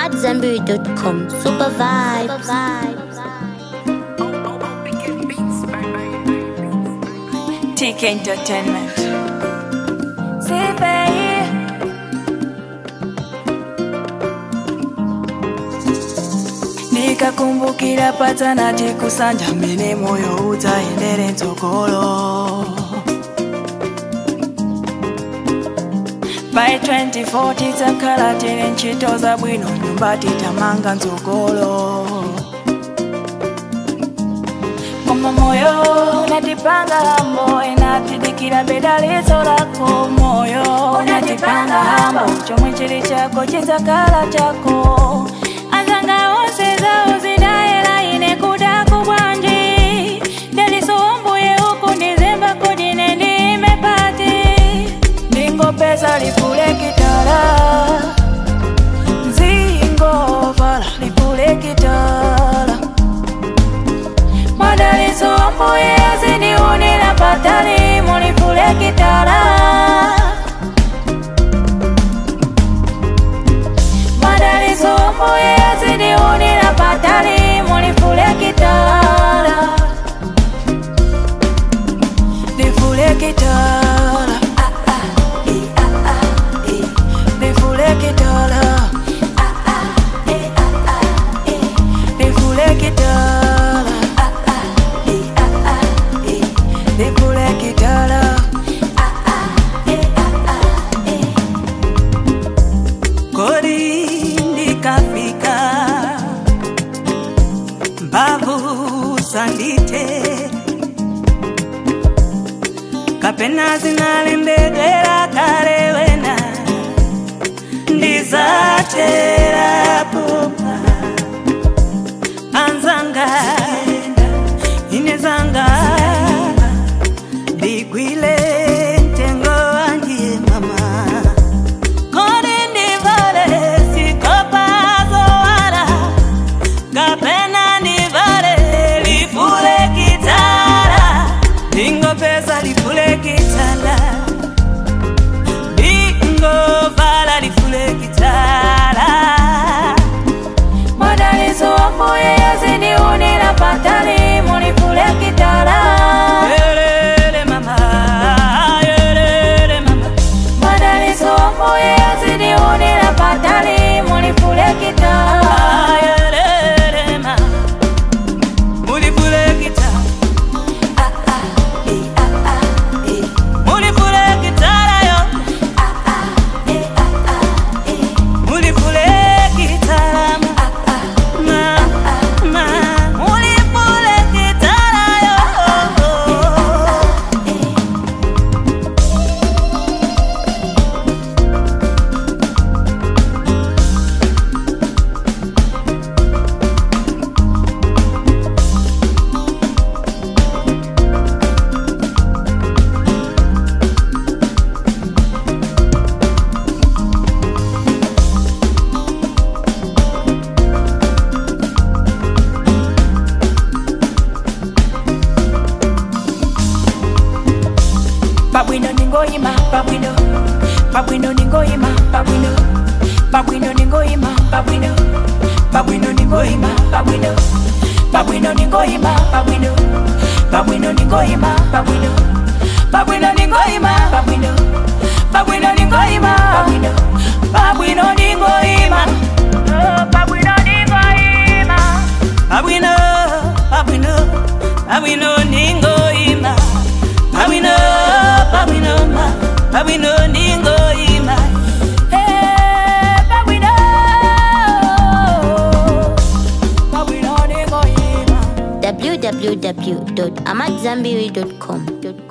AmadZanbury.com. Super vibes. TK Entertainment. Sipei. nikakumbukira patana tikusanja mene moyo udzaendere mtsogolo by 24 tidzakhala tili ntchito zabwino nyumba titamanga mtsogolo koma moyo unatipanga hambo inatidikira bedalizo lako moyo unatipanga hambo chomwe chili chako chidzakhala chako anzanga onse zawo zidayela ine kudako bwanji ndalisowombuye uku ndizemba kudine ndime pati ndingopeza lifulekitala nzingovala lifulekitala madalizo mbuye aziniunira patali mulifulekitala madalizo mbuye aziniunira patali mulifulekitala lifulekitala lifulekitala lifulekitala lifulekitala kodi ndikafika mbavu sandite kapena zinalembedwera kale wena ndizaterapopa anzanga inezanga digwile ntengo wangiye mama kodi ndivale sikopazowala kapena ndivale lifule kitala ndingopeza lifule kitala ndingovala lifule kitala madalizo mbuye yaziniunira patali mulifule kitala yelele mama yelele mama madalizo mbuye yaziniunira patali mulifule kitala yelele mama mulifule kitala mulifule kitala yo mulifule kitala ma ma mulifule kitala yo Pabwino ningoyima pabwino Pabwino ningoyima pabwino Pabwino ningoyima pabwino Pabwino ningoyima pabwino Pabwino ningoyima pabwino Pabwino ningoyima pabwino Pabwino ningoyima pabwino Pabwino ningoyima pabwino Pabwino ningoyima Oh, Pabwino ningoyima Pabwino pabwino Pabwino ningoyima Pabwino pabwino ma Pabwino ningoyima Eh, Pabwino Pabwino ningoyima www.amadzanbury.com.